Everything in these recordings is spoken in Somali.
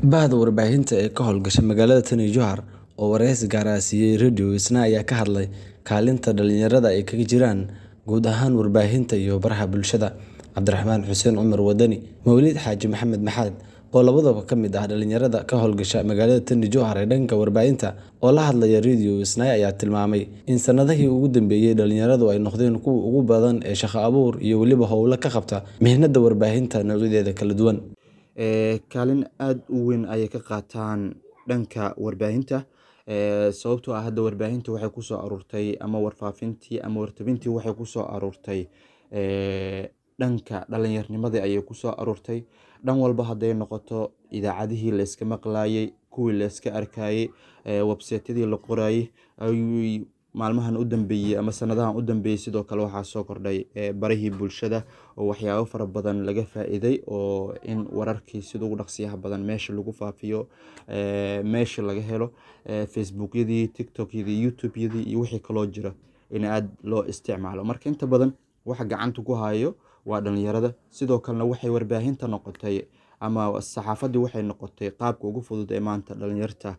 Bahda warbaahinta ee ka hawlgasha magaalada Tana Jowhar oo wareysi gaar ah siiyay Radio Isna ayaa ka hadlay kaalinta dhalinyarada ay kaga jiraan guud ahaan warbaahinta iyo baraha bulshada. Cabdiraxmaan Xuseen Cumar Wadani, Mawlid Xaaji Maxamed Maxamed oo labadaba ka mid ah dhalinyarada ka hawlgasha magaalada Tana Jowhar ee dhanka warbaahinta oo la hadlaya Radio Isna ayaa tilmaamay in sanadihii ugu dambeeyay dhalinyaradu ay noqdeen kuwa ugu badan ee shaqo abuur iyo weliba hawlo ka qabta mihnada warbaahinta noocyadeeda kala duwan. kaalin aad u weyn ayay ka qaataan dhanka warbaahinta sababtoo ah hadda warbaahinta waxay kusoo aruurtay ama warfaafintii ama wartabintii waxay kusoo aruurtay dhanka dhalinyarnimadii ayay kusoo aruurtay dhan walba hadday noqoto idaacadihii la iska maqlaayay kuwii la iska arkayay website-yadii la qorayay ayuu maalmahan u dambeeyay ama sanadahan u dambeeyay sidoo kale waxaa soo kordhay barihii bulshada oo waxyaabo fara badan laga faa'iiday oo in wararkii sida ugu dhaqsiyaha badan meesha lagu faafiyo meesha laga helo facebookyadii tiktokyadii youtube-yadii iyo wixii kaloo jira in aad loo isticmaalo marka inta badan waxa gacanta ku hayo waa dhalinyarada sidoo kalena waxay warbaahinta noqotay ama saxaafadii waxay noqotay qaabka ugu fudud ee maanta dhalinyarta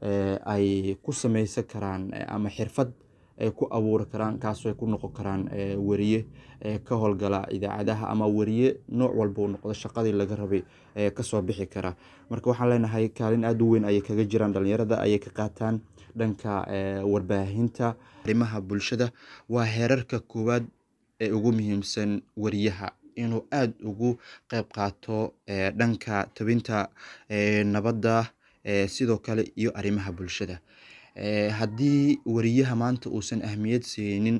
ay ku sameysan karaan ama xirfad ay ku abuuri karaan kaasoo ay ku noqon karaan weriye ka howlgala idaacadaha ama weriye nooc walba uu noqdo shaqadii laga rabay kasoo bixi kara marka waxaan leenahay kaalin aad u weyn ayay kaga jiraan dhalinyarada ayay ka qaataan dhanka warbaahinta arrimaha bulshada waa heerarka koowaad ee ugu muhiimsan weriyaha inuu aad ugu qeyb qaato dhanka tabinta nabadda sidoo kale iyo arrimaha bulshada haddii weriyaha maanta uusan ahmiyad siinin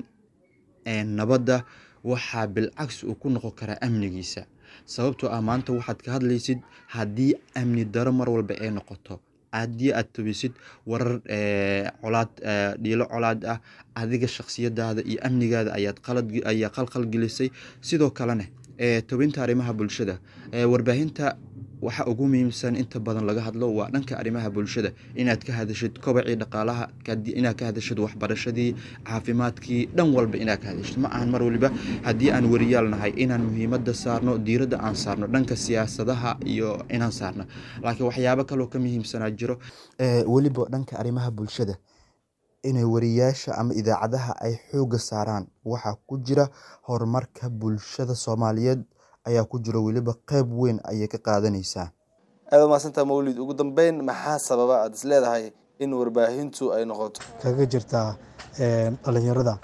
nabadda waxaa bilcagsi uu ku noqon karaa amnigiisa sababtoo ah maanta waxaad ka hadlaysid haddii amni daro mar walba ay noqoto haddii aad tabisid warar colaad dhiilo colaad ah adiga shakhsiyadaada iyo amnigaada ayaad qalad ayaa qalqal gelisay sidoo kalena tobinta arrimaha bulshada warbaahinta waxa ugu muhiimsan inta badan laga hadlo waa dhanka arrimaha bulshada inaad ka hadashid kobacii dhaqaalaha inaad ka hadashid waxbarashadii caafimaadkii dhan walba inaad ka hadashid ma ahan mar waliba haddii aan weriyaal nahay inaan muhiimada saarno diiradda aan saarno dhanka siyaasadaha iyo inaan saarno laakiin waxyaabo kaloo ka muhiimsanaa jiro weliba dhanka arrimaha bulshada inay wariyaasha ama idaacadaha ay xooga saaraan waxaa ku jira horumarka bulshada soomaaliyeed ayaa ku jiro weliba qeyb weyn ayay ka qaadanaysaa aad umaadsantaa mawlid ugu dambeyn maxaa sababa aad is leedahay in warbaahintu ay noqoto kaga jirtaa dhalinyarada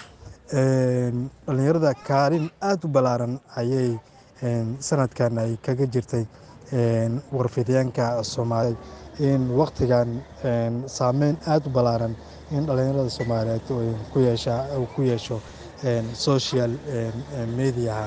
dhalinyarada kaalin aada u ballaaran ayay sanadkan ay kaga jirtay warfidyaanka soomaaliyeed in waktigan saameyn aada u ballaaran in dhalinyarada soomaaliyeed ku yeesha ku yeesho social mediaha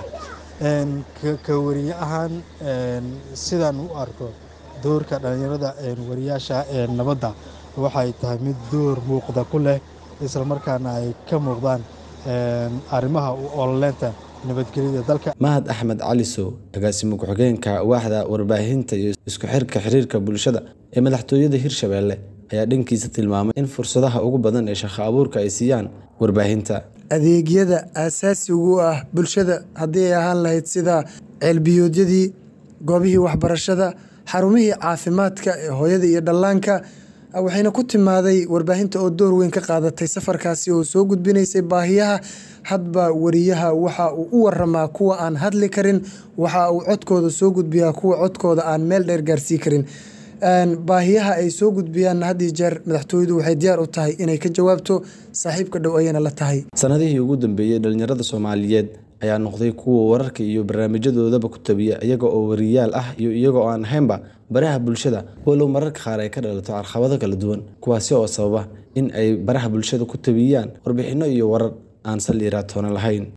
ka wariye ahaan sidaan u arko doorka dhalinyarada wariyaasha nabadda waxay tahay mid door muuqda ku leh islamarkaana ay ka muuqdaan arrimaha u ololeynta nabadgelyada dalka mahad axmed cali sow agaasimo ku-xigeenka waaxda warbaahinta iyo isku xirka xiriirka bulshada ee madaxtooyada hirshabeelle ayaa dhankiisa tilmaamay in fursadaha ugu badan ee shaqo abuurka ay siiyaan warbaahinta adeegyada aasaasigu ah bulshada haddii ay ahaan lahayd sida ceelbiyoodyadii goobihii waxbarashada xarumihii caafimaadka ee hooyada iyo dhallaanka waxayna ku timaaday warbaahinta oo door weyn ka qaadatay safarkaasi oo soo gudbinaysay baahiyaha hadba wariyaha waxa uu u waramaa kuwa aan hadli karin waxa uu codkooda soo gudbiyaa kuwa codkooda aan meel dheer gaarsii karin baahiyaha ay soo gudbiyaan had iyo jeer madaxtooyadu waxay diyaar u tahay inay ka jawaabto saaxiibka dhow ayayna la tahay sanadihii ugu dambeeyey dhalinyarada soomaaliyeed ayaa noqday kuwa wararka iyo barnaamijyadoodaba ku tabiya iyaga oo wariyaal ah iyo iyaga oo aan ahaynba baraha bulshada walow mararka qaar ay ka dhalato carqabado kala duwan kuwaasi oo sababa in ay baraha bulshada ku tabiyaan warbixinno iyo warar aan sal yaraatoona lahayn